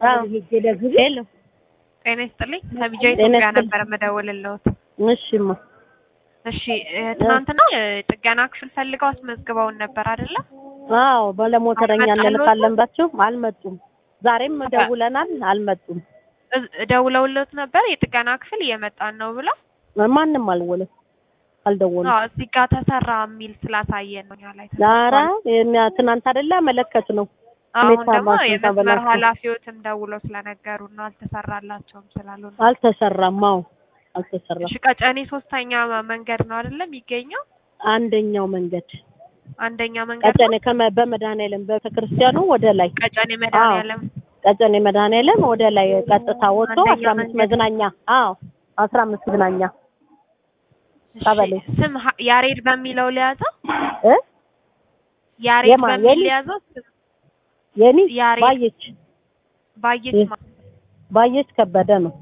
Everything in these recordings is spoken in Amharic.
ሄሎ ጤና ይስጥልኝ ከቢጃ ጤና ኢትዮጵያ ይስጥልኝ። ነበር የምደውልልዎት። እሺማ እሺ እ ትናንትና የጥገና ክፍል ፈልገው አስመዝግበውን ነበር አይደለ? አዎ ባለሞተረኛ አልመጣልዎትም? እንልካለን ባችሁ አልመጡም። ዛሬም ደውለናል አልመጡም። እዝ- ደውለውልዎት ነበር የጥገና ክፍል እየመጣን ነው ብለው? ማንም አልወለም አልደወሉም። አዎ እዚህ ጋር ተሰራ የሚል ስላሳየን ነው እኛ ላይ ኧረ ተሰርቷል። የኛ ትናንት አይደለ መለከት ነው አሁን ሁኔታ ደግሞ ማሽን የመስመር ተበላሽቶ። ኃላፊዎትም ደውለው ስለነገሩና አልተሰራላቸውም ስላሉ ነው። አልተሰራም። አዎ አልተሰራም። እሺ ቀጨኔ ሶስተኛ መንገድ ነው አይደለ የሚገኘው? አንደኛው መንገድ አንደኛ መንገድ ቀጨኔ ነው። ከመ በመድኃኔዓለም ቤተክርስቲያኑ ወደ ላይ ቀጨኔ መድኃኒዓለም ቀጨኔ መድኃኔዓለም ወደ ላይ ቀጥታ ወጥቶ አንደኛ አስራ አምስት መንገድ። መዝናኛ አዎ አስራ አምስት መዝናኛ እሺ፣ ቀበሌ። ስም ሀ- ያሬድ በሚለው ሊያዘው እ ያሬድ የማ- በሚል የኔ? ሊያዘው ስም የኔ ያሬድ ባየች ባየች የ- ማ- ባየች ከበደ ነው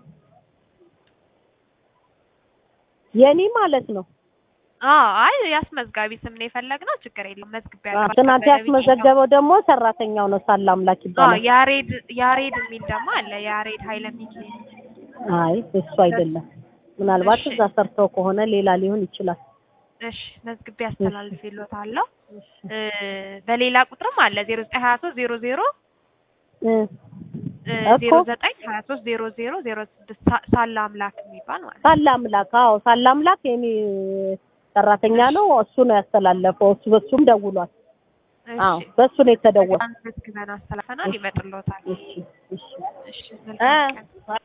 የኔ ማለት ነው። አዎ አይ ያስመዝጋቢ ስም ነው የፈለግነው። ችግር የለም መዝግቢያ አዎ፣ ትናንት ያስመዘገበው ደግሞ ሰራተኛው ነው ሳላ አምላክ አዎ ይባላል። ያሬድ ያሬድ የሚል ደግሞ አለ። ያሬድ ኃይለ ሚካኤል አይ እሱ አይደለም። ምናልባት እሺ። እዛ ሰርተው ከሆነ ሌላ ሊሆን ይችላል። እሺ መዝግቤ አስተላልፌልዎታለሁ። እ በሌላ ቁጥርም አለ 0923 00 እ እኮ 0923 00 06 ሳ- ሳላ አምላክ የሚባል ማለት ነው። ሳላ አምላክ አዎ፣ ሳላ አምላክ የኔ ሰራተኛ ነው። እሱ ነው ያስተላለፈው። እሱ በሱም ደውሏል። አዎ እሺ በሱ ነው የተደወለው። መዝግበን አስተላልፈናል። ይመጥልዎታል። እሺ እሺ እሺ መልካም ቀን።